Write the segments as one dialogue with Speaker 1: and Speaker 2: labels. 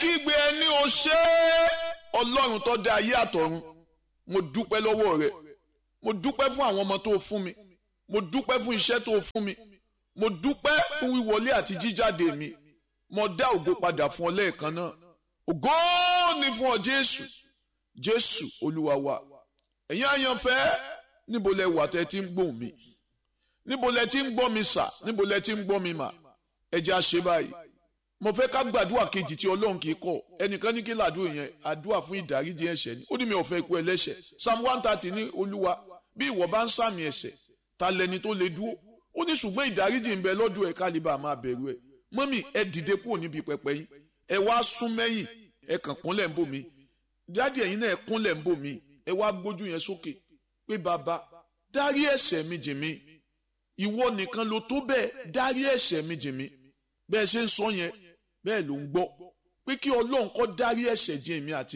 Speaker 1: kígbe ẹni o ṣé ọlọ́run tó dá ayé àtọ̀run mo dúpẹ́ lọ́wọ́ rẹ mo dúpẹ́ fún àwọn ọmọ tó fún mi mo dúpẹ́ fún iṣẹ́ tó fún mi mo dúpẹ́ fún wíwọlé àti jíjáde mi mo dá ògo padà fún ọ lẹ́ẹ̀kan náà ògo ni fún ọ jésù jésù olúwa wa ẹ̀yin àyànfẹ́ níbo lẹ wà tẹ́ ti ń gbóhùn mi níbo lẹ ti ń gbọ́ mi sà níbo lẹ ti ń gbọ́ mi mà ẹ jẹ́ àṣẹ báyìí mo fẹ́ ká gbàdúrà kejì tí ọlọ́run kì í kọ̀ ẹnìkan ní kí làdúrà yẹn àdúrà fún ìdáríjì ẹ̀ṣẹ̀ ni ó ní mi ò fẹ́ ikú ẹlẹ́ṣẹ̀ psalm one thirty ní olúwa bí ìwọ bá ń sàmì ẹ̀ṣẹ̀ ta lẹni tó lè dúró ó ní ṣùgbọ́n ìdáríjì ń bẹ lọ́dọ̀ ẹ̀ kálíbà máa bẹ̀rù ẹ̀ mọ́mì ẹ dìde kúrò níbi pẹpẹ yín ẹ wá sún mẹ́yìn ẹ kàn kúnlẹ̀ ń bò mí dáàdì ẹ̀yin náà ẹ kúnlẹ̀ ń bò mí ẹ wá gbójú yẹn sókè pé bàbá dárí ẹ̀ṣẹ̀ mi jì mí ìwọ nìkan ló tó bẹ́ẹ̀ dárí ẹ̀ṣẹ̀ mi jì mí bẹ́ẹ̀ ṣe ń sọ yẹn bẹ́ẹ̀ ló ń gbọ́ pé kí ọlọ́run kó dárí ẹ̀ṣẹ̀ jì mí àti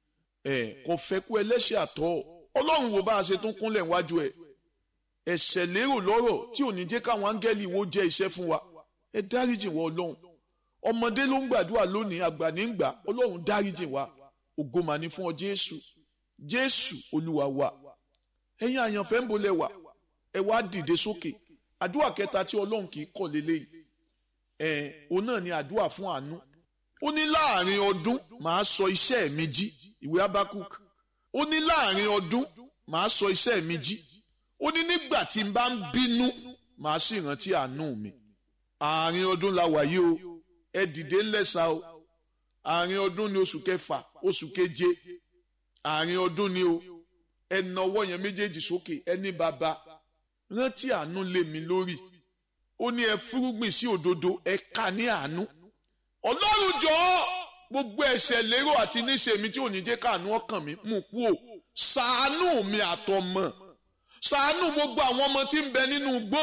Speaker 1: ẹ̀ kò fẹ́ kú ẹlẹ́ṣẹ̀ àtọ́ ọlọ́run wo bá a ṣe tún kúnlẹ̀ wájú ẹ̀ ẹ̀ṣẹ̀ lérò lọ́rọ̀ tí ò ní jẹ́ káwọn áńgẹ́lì wo jẹ́ iṣẹ́ fún wa ẹ dáríjì wọ ọlọ́run ọmọdé ló ń gbàdúrà lónìí àgbà ní gbà ọlọ́run dáríjì wa ògo mà ní fún ọ jésù jésù olúwa wa ẹ̀yin àyànfẹ́ ń bolẹ̀ wà ẹ wá dìde sókè àdúrà kẹta tí ọlọ́run kì í kọ̀ lélẹ́yìí ẹ̀ òun náà ni àdúrà fún àánú ó ní láàrin ọdún màá sọ iṣẹ́ mi jí ìwé abakuk ó ní láàrin ọdún màá sọ iṣẹ́ mi jí ó ní nígbà tí n bá ń bínú màá sì rántí àánú mi àárín ọdún la wà yìí o ẹ dìde ńlẹ́sà o àárín ọdún ni oṣù kẹfà oṣù keje àárín ọdún ni o ẹ na ọwọ́ yẹn méjèèjì sókè ẹ ní bàbá rántí àánú lé mi lórí ó ní ẹ fúrúgbìn sí òdodo ẹ ká ní àánú ọlọ́run jọ̀ọ́ gbogbo ẹ̀ṣẹ̀ lérò àti níṣe mi tí ò ní jẹ́ káàánú ọkàn mi mú kú o ṣàánú mi àtọmọ ṣàánú gbogbo àwọn ọmọ tí ń bẹ nínú igbó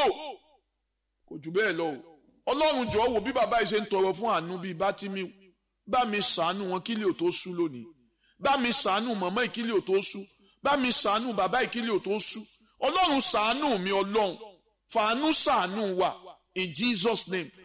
Speaker 1: kò jù bẹ́ẹ̀ lọ o ọlọ́run jọ̀ọ́ wò bí bàbá yìí ṣe ń tọrọ fún àánú bíi bátìmí bá mi ṣàánú wọn kílẹ̀ ò tó sú lónìí bá mi ṣàánú mọ̀mọ́ ìkílẹ̀ ò tó sú bá mi ṣàánú bàbá ìkílẹ̀ ò tó sú ọlọ́run ṣàánú mi ọlọ́run fàánú ṣàánú wa in Jesus name